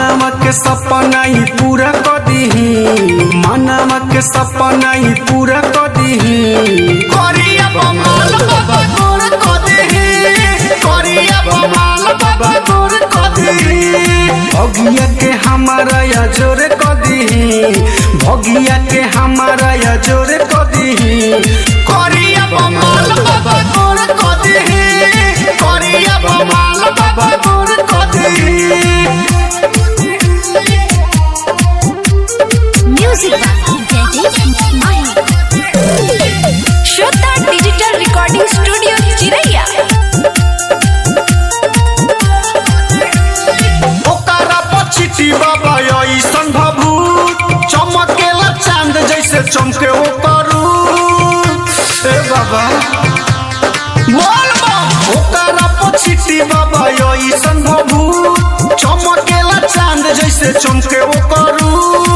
मानव के सपना ही पूरा कर दीही मानव के सपना ही पूरा कर दीही करिया बमाल बाबा गोर कदेही करिया बमाल बाबा गोर कदेही भगिया के हमारा या जोरे कर दीही भगिया के हमारा या जोरे कर दीही करिया बमाल बाबा गोर कदेही करिया बमाल बाबा गोर कदेही Music by Jaideep Mahi. Shraddha Digital Recording Studio, Chiraiya. ओकरा पछिटी बाबा ऐसन भभूत चमकेला चांद जैसे चमके ओ करू ए बाबा बोल बा ओकरा पछिटी बाबा ऐसन भभूत चमकेला चांद जैसे चमके ओ करू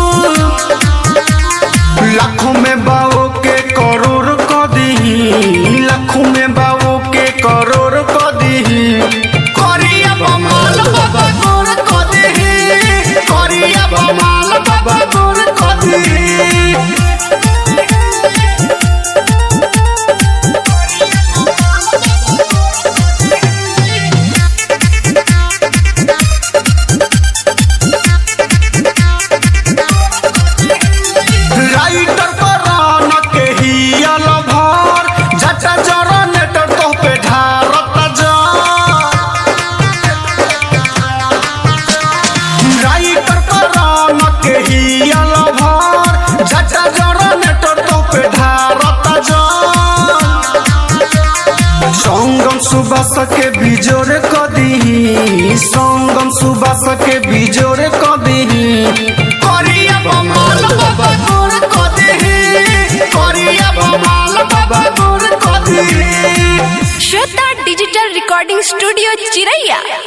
लाखों में बाओ के करोड़ क दीही लाखों में बाओ के करोड़ क दीही करिया बमाल बाबा गोर कदेही करिया बमाल बाबा गोर कदेही राइटर करान के ही अलभर जटा जनरेटर तो पे ढारत जा राइटर करान के ही अलभर जटा जनरेटर तो पे ढारत जा संगम सुबास के बिजोरे कदी संगम सुबास के बिजोरे कदी करिया बमाल बाबा गोर कदेही करिया बमाल बाबा गोर कदेही Shraddha Digital Recording Studio, Chiraiya.